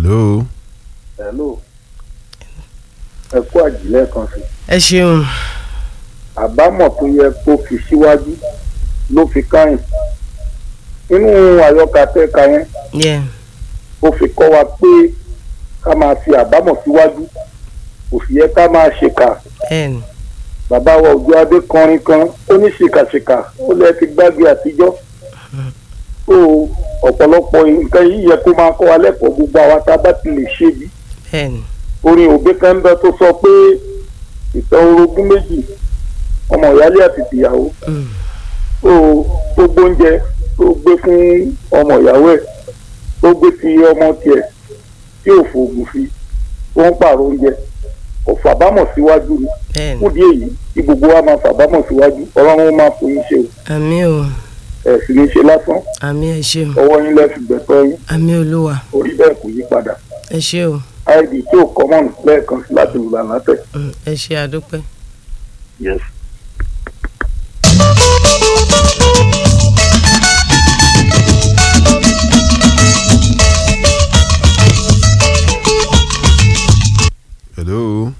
hello. hello ẹ kú àjílẹ̀ kan sí ẹ ṣeun àbámọ̀ tó yẹ kó fi síwájú ló fi káyìn nínú àyọkà tẹ́ka yẹn yeah. ó fi kọ́ wa pé ká máa fi àbámọ̀ síwájú kò sì yẹ ká máa ṣèkà ẹn bàbá wa òjò adé kọrin kan ó ní ṣìkàṣìkà ó lẹ ti gbàgbé àtijọ́ tó ọ̀pọ̀lọpọ̀ nǹkan yìí yẹ kó máa kọ́ wa lẹ́kọ̀ọ́ gbogbo àwa tá a bá ti lè ṣe bí ẹn orin òbí kan ń bẹ tó sọ pé ìtàn orogún méjì ọmọ ìyálé àti tìyàwó mm, tó tó gbóúnjẹ tó gbé fún ọmọ ìyàwó ẹ̀ tó gbé ti ọmọ tiẹ̀ tí ò fòògùn sí tó ń pààrọ̀ oúnjẹ kò fàbámọ̀ síwájú ni ẹn fúdi èyí tí gbogbo wa máa fàbámọ̀ síwájú ọlọ́run ó máa fún yín ṣe o àmì o ẹ̀ sì ní ṣe lásán àmì ẹ ṣeun ọwọ́ yín lẹ́sìn gbẹ̀tọ́ yín àmì olúwa orí bẹ́ẹ̀ kò yí padà ẹ ṣe o id tí ò kọ́mọ̀nù lẹ́ẹ̀kan sí láti lù lànà tẹ̀. mm, ẹ ṣe àdúpẹ́. yes. hello.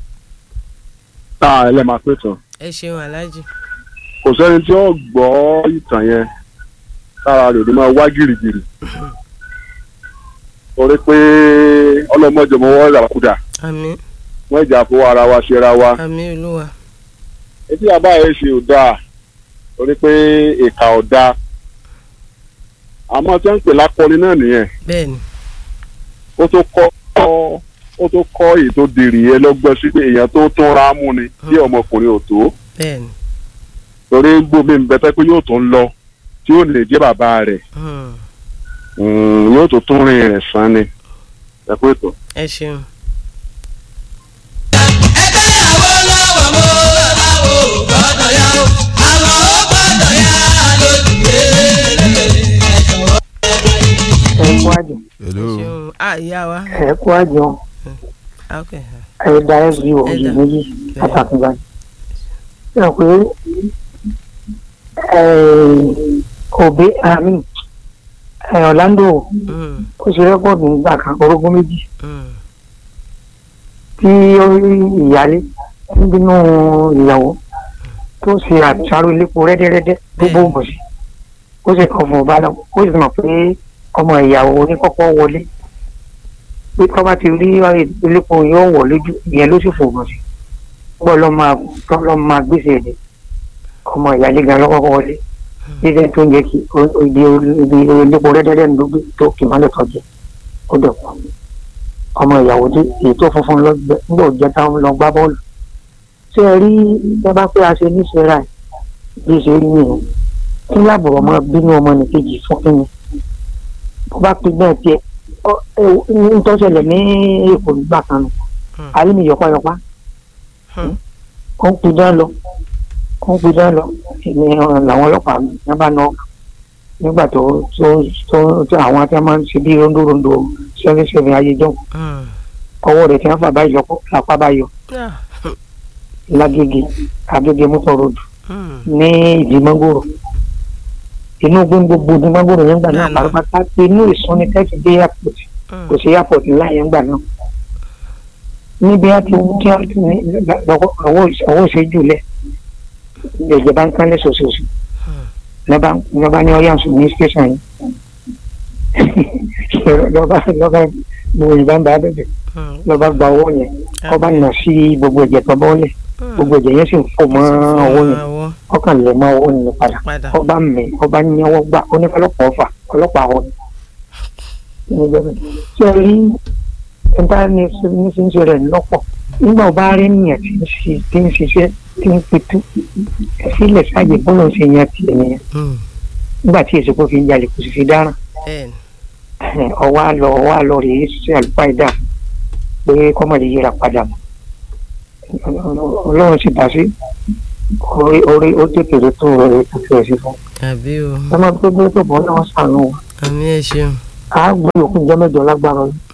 tá a lè máa pè tán ẹ ṣeun aláàjì kò sẹ́ni tí ó gbọ́ ìtàn yẹn tára rẹ̀ ló máa wá gìrìgìrì torí pé ọlọ́mọdé wọ́n ràkúdà àmì wọ́n ìjà fowó ara wa ṣera wa àmì olúwa etí àbá yẹn ṣe ò dáa torí pé ìkà ò dáa àmọ́ tí wọ́n ń pè lákọni náà nìyẹn bẹ́ẹ̀ni ó tó kọ́ ó tó kọ́ èyí tó dèrè yẹn lọ́gbọ́n sí pé èèyàn tó tún ra mú ni bí ọmọkùnrin ò tó bẹ́ẹ̀ni torí gbòmí ń bẹ tẹ́ pé yóò tún lọ tí ó lè jẹ́ bàbá rẹ̀ mm, Mm, yóò tó tún rìn rẹ̀ sán ni ẹ pé tó. ẹ ṣeun ẹgbẹ́yàwó lọ́wọ́ mo láwo gbọ́dọ̀ yá o àwọn ó gbọ́dọ̀ yá lójúwé ẹ̀jọ̀wọ́. ẹ kú àjọ hello. ẹ ṣeun ah ìyá wa ẹ kú àjọ ah, ok ẹ darí bí o Ẹ òjì dá. méjì pàtàkì báyìí. ẹ pé òbí àmì Orlando mm, ó ṣe rẹ́kọ̀dù nígbà kan orógún méjì mm, tí ó rí ìyálé ń bínú ìyàwó tó ṣe àṣàrò ilépo rẹ́dẹ́rẹ́dẹ́ tó Bẹ́ẹ̀. bó bọ̀ sí ó sì kàn fún ọba náà ó sì mọ̀ pé ọmọ ìyàwó oníkọ́kọ́ wọlé pé tọ́ bá ti rí ilépo yóò wọ̀ lójú ìyẹn ló sì fò bọ̀ sí gbọ́ lọ́ máa tọ́ lọ́ máa gbèsè ẹ̀dẹ̀ ọmọ ìyálé gan lọ́kọ́kọ́ wọlé jíjẹ tó ń jẹ kí ibi ibi ilépo rẹ́dẹ́rẹ́ ló gbé tó kì mọ́lẹ̀ tọ́jú ó dẹ̀ pọ̀ ọmọ ìyàwó dé èyí tó funfun lọ gbẹ nígbà òjẹ táwọn lọ gbá bọ́ọ̀lù ṣé ẹ rí ẹ bá pé a ṣe ní sẹ́ra ẹ̀ bí ṣe rí nìyẹn kí láàbùrọ̀ máa bínú ọmọ nìkejì fún kí ni bó bá pin bẹ́ẹ̀ tiẹ̀ ọ- ẹ- ń tọ́sẹ̀lẹ̀ ní èkó nígbà kan nù Hmm. alẹ́ mi yọpayọpa Hmm. ó ń pidán lọ ó ń pidán lọ ní làwọn ọlọ́pàá ní bá nọ nígbà tó tó tó tó àwọn tí wọ́n máa ń ṣe bí rondórondó sẹ́fẹ̀ sẹ́fẹ̀ ayéjọ́ mm, ọwọ́ rẹ̀ tí wọ́n fà báyìí lọ́kọ́ lápá báyìí ah, lágége agége mọ́tò ròdù mm, ní ìdí mọ́ngòrò inú gbogbo ní mọ́ngòrò yẹn gbà náà Náà lọ. pátápátá inú ìsúnni tẹ́sí dé airport mm, kò sí airport ńlá yẹn gbà náà níbi á ti tí wọ́n ti ní lọ́wọ́ ọwọ́ ìṣẹ́jú lẹ̀ ìjẹ̀jẹ̀ bá ń kánlẹ̀ ṣoṣooṣù lọ́ba lọ́ba ní ọ̀yà sùn ní station yìí lọ́ba lọ́ba gbogbo ìbá ń bá bẹ̀bẹ̀ mm, lọ́ba gba owó yẹn ọba nà sí gbogbo ẹ̀jẹ̀ tó bọ́ọ̀lẹ̀ mm. gbogbo ẹ̀jẹ̀ yẹn sì ń fò mọ́ owó yẹn Àwọ̀ ọkàn lè mọ owó yẹn padà padà ọba mi ọba ní ọwọ́ gbà onífọlọ́pàá ọfà ọlọ́pàá ọ̀hún ṣe rí ẹ̀dá ní ní fi ń ṣe rẹ̀ lọ́pọ̀ nígbà ọba rí nìyẹn tí ń ṣe tí ń ṣiṣẹ́ tí ń pitú sílẹ̀ sáàyè bọ́lá ń ṣe yẹn tiẹ̀ nìyẹn mm, nígbà tí èsì kò fi ń jalè kò sì fi dáràn bẹ́ẹ̀ni ọwọ́ àlọ́ ọwọ́ àlọ́ rèé ṣe àlùfáà ìdá pé kọ́mọ̀lì yíra padà mọ́ ọlọ́run sì dá sí orí orí ó tètè rè tó rẹ̀ tó fi ẹ̀sìn fún àbí o ọmọ tó gbé tó bọ́ náà sànù wọn àmì ẹ ṣeun á gbé òkú jẹ́ mẹ́jọ lágbára ọlọ́run.